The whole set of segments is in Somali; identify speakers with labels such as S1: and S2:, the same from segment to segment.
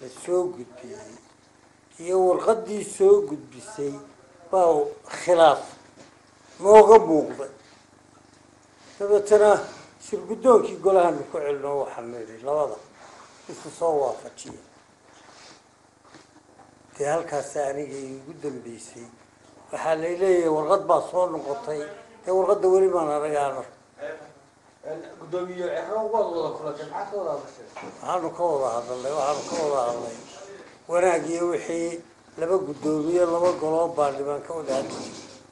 S1: la soo gudbiyey iyo warqaddii soo gudbisay baa khilaaf nooga muuqday dabeetana shirguddoonkii golahanu ku celino waxaanu idhi labada isku soo waafajiya dee halkaas aniga iigu dambeysay waxaa lay leeyahay warqad baa soo noqotay dee warqadda weli baan aragaana
S2: gudoomiye cero waad wada kulatay maxaad ka wada hadashay
S1: waxaanu ka wada hadalnay waxaanu ka wada hadlay wanaag iyo wixii laba guddoomiye laba goloo baarlimaan ka wada hadli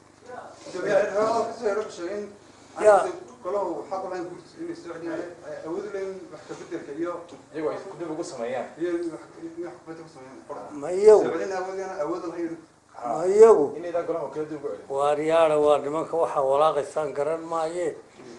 S1: Ya.
S3: golahu xaq u lahayn guurtis inay soo celiyaan awood u leeyihin wax ka bedelka iyo
S2: iyagoo ay dib ugu sameeyaan
S3: iyo wax wax kubadda ku sameeyaan
S1: ma iyagu
S3: soo celin awoodana awood u lahayn
S1: ma iyagu
S2: inaydaan golaha kala dib ugu celin
S1: waaryaada waa nimanka waxaa walaaqaysaan garan maayeen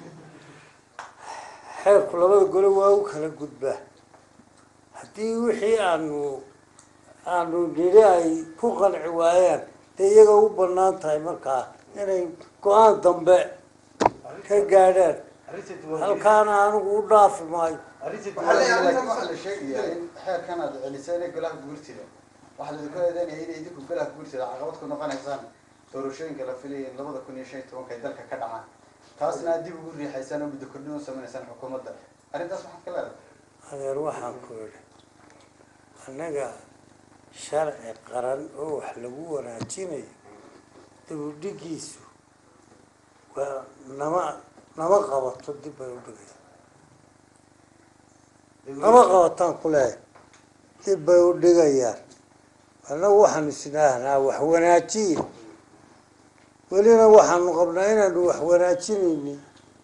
S1: xeerku labada gole waa u kala gudbaa haddii wixii aanu aanu nidhi ay ku qanci waayaan dee iyaga u banaan tahay markaa inay go-aan dambe ka gaadhaan
S2: arrinta diiwaangelin
S1: halkaana anigu u dhaafi maayo
S2: arrinta
S4: waxaa la
S2: diiwaangelin
S4: waxaa la sheegayaa in xeerkan aad celiseen ee golaha guurtida waxaa laidinku eedeynaya inay idinku golaha guurtida caqabad ku noqonaysaan doorashooyinka la filayay in labada kun iyo shan iyo tobanka ay dalka ka dhacaan taasna aad dib ugu riixaysaan oo muddo kordhin u sameynaysaan xukuumadda arrintaas maxaad ka leedahay
S1: adeer waxaan ku idhi annaga sharci qaran oo wax lagu wanaajinayo dibudhigiisu waa nama nama qabato dib bay u dhigayaan nama qabataan ku leeyahay dib bay u dhigayaan annagu waxaanu isnaahnaa wax wanaajiye welina waxaanu qabnaa inaanu wax wanaajinaynin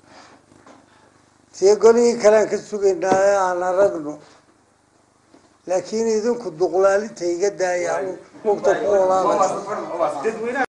S1: see golihii kalean ka sugaynaa ee aan aragno laakiin idinku duqlaalinta iga daaya mugta ku olaanaysa
S2: dadweynaha